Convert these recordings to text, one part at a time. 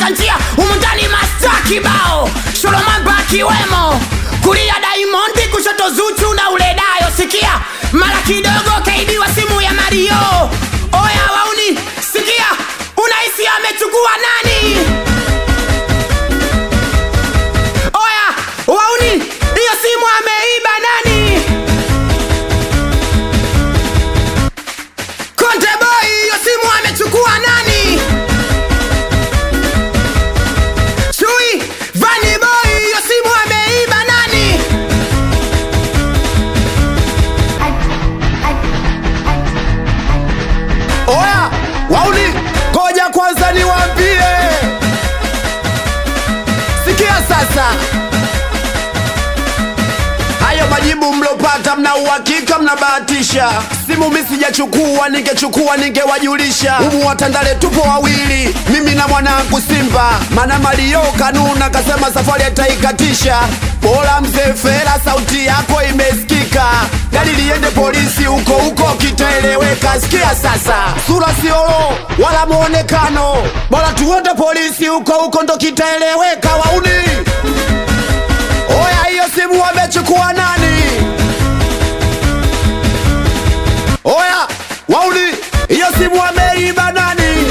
katika njia humu ndani masta kibao sholomamba akiwemo kulia daimondi kushoto zuchu na uledayo sikia mara kidogo kaibiwa simu ya mario oya wauni sikia unahisi amechukua nani oya wauni hiyo simu ameiba nani konte boy hiyo simu amechukua nani chui vani boy hiyo simu ameiba nani oya wauli koja kwanza niwambie sikia sasa hayo majibu mlopata mna uhakika mnabahatisha simu mi sijachukua ningechukua ningewajulisha humu watandale tupo wawili mimi na mwanangu simba mana malio kanuna kasema safari ataikatisha bora mzee fela sauti yako imesikika gari liende polisi huko huko kitaeleweka sikia sasa sura siolo wala mwonekano bora tuende polisi huko huko ndo kitaeleweka wauni oya hiyo simu wamechukua nani oya wauni hiyo simu wameiba nani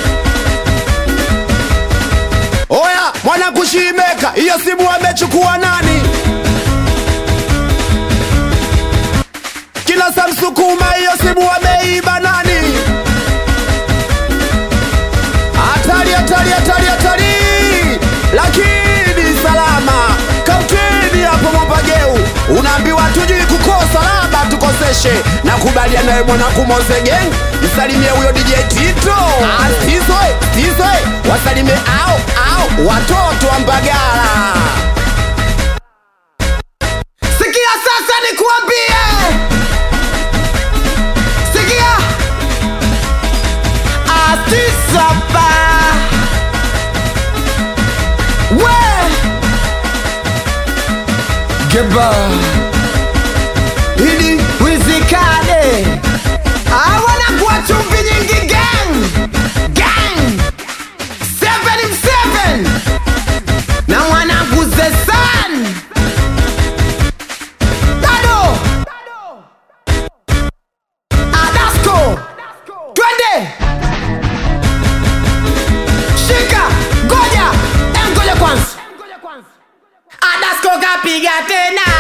oya mwana kushimeka hiyo simu wamechukua nani kila samsukuma hiyo simu wameiba nani hatari hatari hatari hatari lakini salama kautini hapo mwambageu unaambiwa tujui kukosa labda tukoseshe na kubalia naye mwanangu mozegeng msalimie huyo dj tito astiswe stiswe wasalimie au au watoto wa mbagala sikia sasa nikuambie sikia atisapa we geba ili wizikane awana kuwa chumvi nyingi gang gang seven seven na mwanangu zesan Dado Adasco Twende Shika Goja Em goja kwanza Adasco kapiga tena